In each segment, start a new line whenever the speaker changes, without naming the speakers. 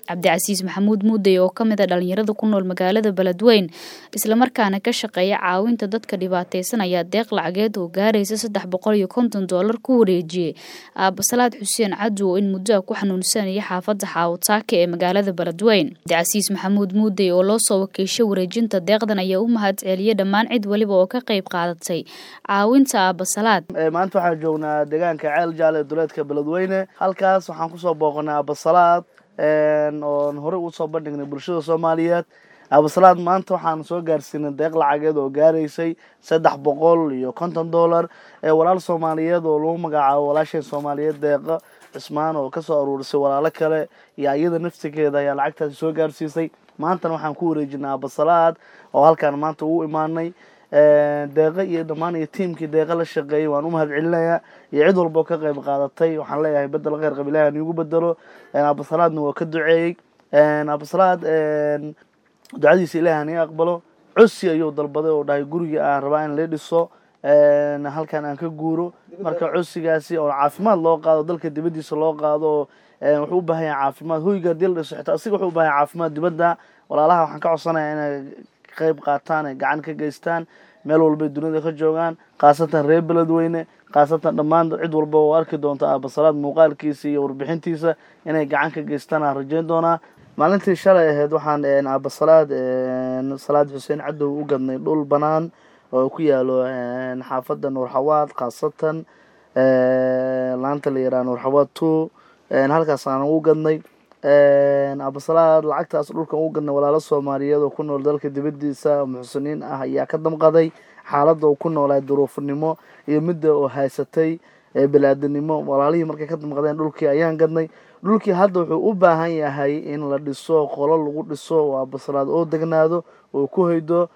cabdicasiis maxamuud muudey oo ka mid a dhalinyarada ku nool magaalada beledweyn islamarkaana ka shaqeeya caawinta dadka dhibaateysan ayaa deeq lacageed oo gaaraysa saddex boqol iyo konton doolar ku wareejiyey aabasalaad xuseen cadow oo in muddo a ku xanuunsanaya xaafadda xaawataaka ee magaalada beledweyn cabdicasiis maxamuud muudey oo loo soo wakiishay wareejinta deeqdan ayaa u mahad celiyey dhammaan cid waliba oo ka qayb qaadatay caawinta aabasalaad
maanta waxaan joognaa deegaanka ceel jaale ee duleedka beledweyne halkaas waxaan kusoo booqanay aabasalaad oon horey usoo bandhignay bulshada soomaaliyeed aabasalaad maanta waxaan soo gaarsiinay deeq lacageed oo gaaraysay saddex boqol iyo konton dollar walaal soomaaliyeed oo lagu magacaabo walaasheen soomaaliyeed deeqa cismaan oo kasoo aruurisay walaalo kale iyo iyada naftigeeda ayaa lacagtaasi soo gaarsiisay maantana waxaan ku wareejinay aabasalaad oo halkaan maanta ugu imaanay deeqa iyo dhammaan iyo tiimkii deeqa la shaqeeyay waan u mahad celinayaa iyo cid walba oo ka qayb qaadatay waxaan leeyahay bedel kheyr qab ilahi aniigu bedelo aabasalaadna waa ka duceeyey aabasalaad ducadiisa ilahi anii aqbalo cosi ayuu dalbaday oo dhahay guriga aan rabaa in la dhiso halkan aan ka guuro marka cosigaasi oo caafimaad loo qaado dalka dibadiisa loo qaado wuxuu u baahan yahay caafimaad hoyga hadii la dhiso xitaa asiga wuxuu u baahan yahay caafimaad dibadda walaalaha waxaan ka codsanaya inay qayb qaataan ay gacan ka geystaan meel walbay dunida ka joogaan khaasatan reer beledweyne khaasatan dhammaan cid walba oo arki doonta aabasalaad muuqaalkiisa iyo warbixintiisa inay gacan ka geystaan aan rajeyn doonaa maalintii shalay ahayd waxaan aabasalaad salaad xuseen cadow u gadnay dhul banaan oo ku yaalo xaafadda nuurxawaad khaasatan laanta la yaraha nuurxawaad two halkaas aan u gadnay aabasalaad lacagtaas dhulkan u gadnay walaalo soomaaliyeed oo ku nool dalka dibadiisa muxsiniin ah ayaa ka damqaday xaaladda uu ku noolaa duruufnimo iyo midda oo haysatay balaadinimo walaalihii markay ka damqadeen dhulkii ayaan gadnay dhulkii hadda wuxuu u baahan yahay in la dhiso qolo lagu dhiso oo aabasalaad oo degnaado oo ku hoydo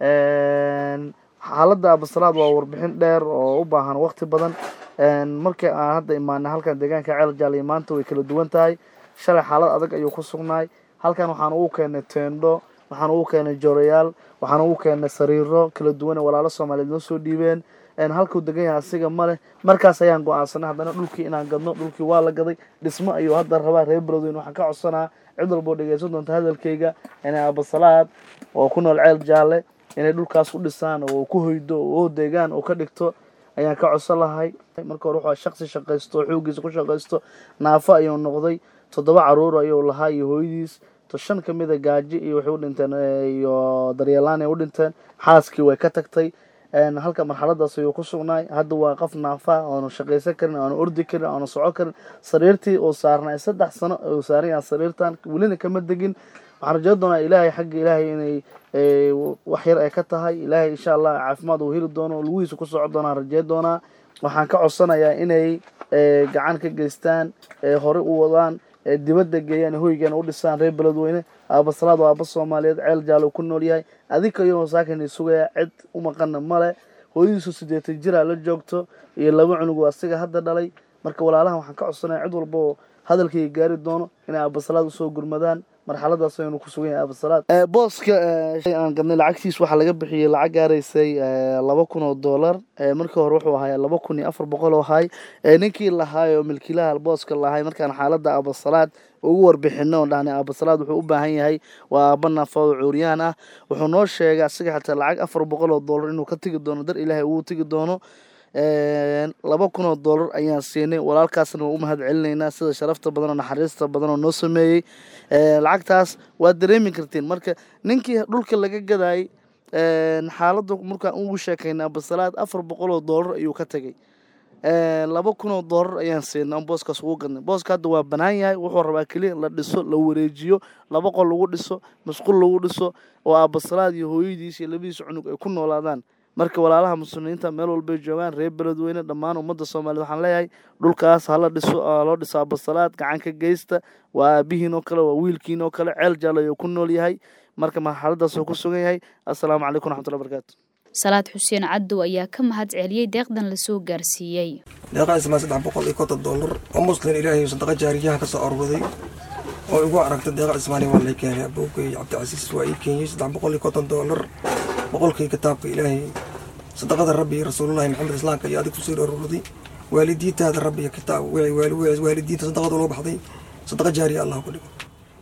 xaaladda aabasalaad waa warbixin dheer oo u baahan waqti badan markii aan hadda imaanay halkan deegaanka ceel jaaliya maanta way kala duwan tahay shalay xaalad adag ayuu ku sugnaay halkan waxaan ugu keenay teendho waxaan ugu keenay joorayaal waxaan ugu keenay sariiro kala duwan ee walaalo soomaaliyeed noo soo dhiibeen halkuu degan yahay asiga maleh markaas ayaan go-aansanay haddana dhulkii inaan gadno dhulkii waa la gaday dhismo ayuu hadda rabaa reer beledweyn waxaan ka codsanaa cid walboo dhegeysan doonta hadalkayga inay aabasalaad oo ku nool ceel jaalle inay dhulkaas u dhisaan oo ku hoydo oo deegaan oo ka dhigto ayaan ka codsan lahay marka hore wuxuu shaqsi shaqaysto oo xoogiisa ku shaqaysto naafo ayuu noqday toddoba caruur ayuu lahaa iyo hooyadiis to shan ka mida gaaji iyo waxay u dhinteen iyo daryeelaan ay u dhinteen xaaskii way ka tagtay halka marxaladaas ayuu ku sugnaay hadda waa qof naafa oonu shaqaysan karin oonu ordi karin oonu soco karin sariirtii uu saarnay saddex sano uu saaran yahay sariirtan welina kama degin waxaan rajeyn doonaa ilaahay xagga ilaahay inay wax yar ay ka tahay ilaahay insha allah caafimaad uu heli doono lugihiisa ku soco doonaan rajeyn doonaa waxaan ka codsanayaa inay gacan ka geystaan horey u wadaan dibadda geeyaan hoygana u dhisaan reer beledweyne aabasalaad waa aaba soomaaliyeed ceel jaalo ku nool yahay adinka iyagoo saakani sugaya cid u maqana male hooyadiisu siddeetan jiraa la joogto iyo laba cunug oo asiga hadda dhalay marka walaalahan waxaan ka codsanaya cid walba oo hadalkayga gaari doono inay aabasalaad usoo gurmadaan marxaladaas aynu ku sugan yahay aabasalaad booska aan gadnay lacagtiis waxaa laga bixiyey lacag gaaraysay laba kun oo dollar markii hore wuxuu ahay laba kun iyo afar boqol oo ahay ninkii lahaay oo milkiilaha booska lahay markaan xaaladda aabasalaad ugu warbixino oo dhahnay aabasalaad wuxuu u baahan yahay waa aaba naafado cuuryaan ah wuxuu noo sheegay asiga xataa lacag afar boqol oo dollar inuu ka tegi doono dar ilaahay uu tegi doono laba kun oo dollar ayaan siinay walaalkaasna waa u mahad celinaynaa sida sharafta badan oo naxariista badan oo noo sameeyey lacagtaas waad dareemi kartiin marka ninkii dhulka laga gadaayay xaaladda markaan ugu sheekaynay abasalaad afar boqol oo dollar ayuu ka tegay laba kun oo dollar ayaan siinay on booskaas ugu gadnay booska hadda waa banaan yahay wuxuu rabaa keliya la dhiso la wareejiyo laba qol lagu dhiso masquul lagu dhiso oo aabasalaad iyo hooyadiis iyo labadiisa cunug ay ku noolaadaan marka walaalaha muslimiinta meel walbay joogaan reer beledweyne dhammaan ummadda soomaaliyed waxaan leeyahay dhulkaas hala dhiso loo dhiso aabasalaad gacan ka geysta waa aabihiin oo kale waa wiilkiin oo kale ceel jaal ayuu ku nool yahay marka marxaladaas uu ku sugan yahay assalaamu calaykum raxmatullahi barakaatu
salaad xuseen cadow ayaa ka mahad celiyey deeqdan lasoo gaarsiiyey
deeqaasmaa saddex boqol iyo konton dollar oo muslim ilaahay sadaqa jaariyaha ka soo aruuray oo igu aragta deeqa cismaani waa lay keenay abowgay cabdicasiis waa ii keenyey saddex boqol iyo konton dollar boqolkii kitaabka ilaahay sadaqada rabbi iyo rasuulullahi maxamed islaamka iyo adig kusoo aruurday waalidiintaada rabbi iyo kitaab waalidiinta sadaqada loo baxday sadaqa jaariya allah ku dhigo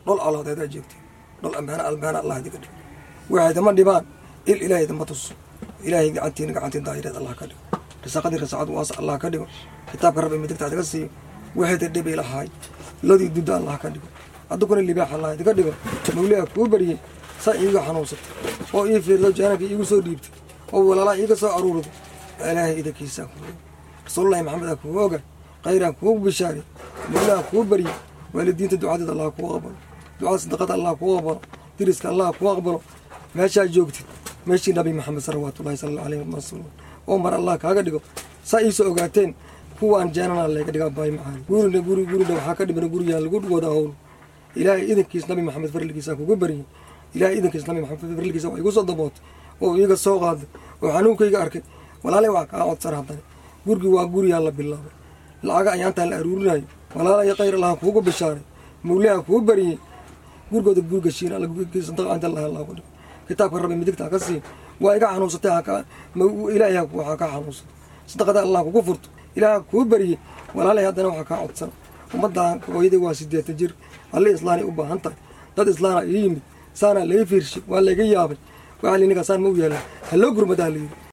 dhol alaadeedaa joogtay dhol ammaana almaana allah idiga dhigo waxaydama dhibaan il ilaahydama tuso ilaahay gacantiina gacantiin daayireed allah ka dhigo risaaqadii risaaqad waasa allah ka dhigo kitaabka rabbi midigta adiga siiyo waxayda dhibi lahaay lodii dudda allah ka dhigo addukuna libaax allah idiga dhigo mawliha kuu baryey saa iiga xanuunsatay oo ii fiirdo jaanabka iigu soo dhiibtay oo walaalaha iiga soo aruurday ilaahay idankiisaa kuu rasuulullahi maxamedaa kuu oga khayraan kuu bishaaray mawlaha kuu baryey waalidiinta ducadeeda allah kuu aqbalo ducada sadaqada allah kuu aqbalo diriska allah kuu aqbalo meeshaa joogtid meeshii nabi maxamed salawaatullahi sala allahu alayhi wasalam oo mar allah kaaga dhigo saa iisoo ogaateen kuwaan jeenana layga dhigaa baay macaan gurina guri gurina waxaa ka dhimana guriyaa lagu wada howl ilaahay idankiis nabi maxamed farligiisaan kugu baryey ilaahay idankiis nabi maxamed farligiisa waa igu soo dabootay oo iiga soo qaaday oo xanuunkayga arkay walaalay waa kaa codsan haddana gurigi waa guriyaa la bilaabay lacaga ayaantaan la aruurinayo walaalaya khayr allaha kuugu bishaaray mawliha kuu baryey gurigooda guriga shiina sadaqaanta allaha allah ku dhigo kitaabka rabbi midigta ka sii waa iga xanuunsatay ilaahay waxaa kaa xanuunsatay sadaqada allah kugu furto ilaah kuu baryey walaalay haddana waxaa kaa codsan ummaddan hooyaday waa sideetan jir alle islaanay u baahan tahay dad islaana ii yimid saana laga fiirshay waa laga yaabay waxaa liniga saan ma u yaalaa haloo gurmadaa layidhi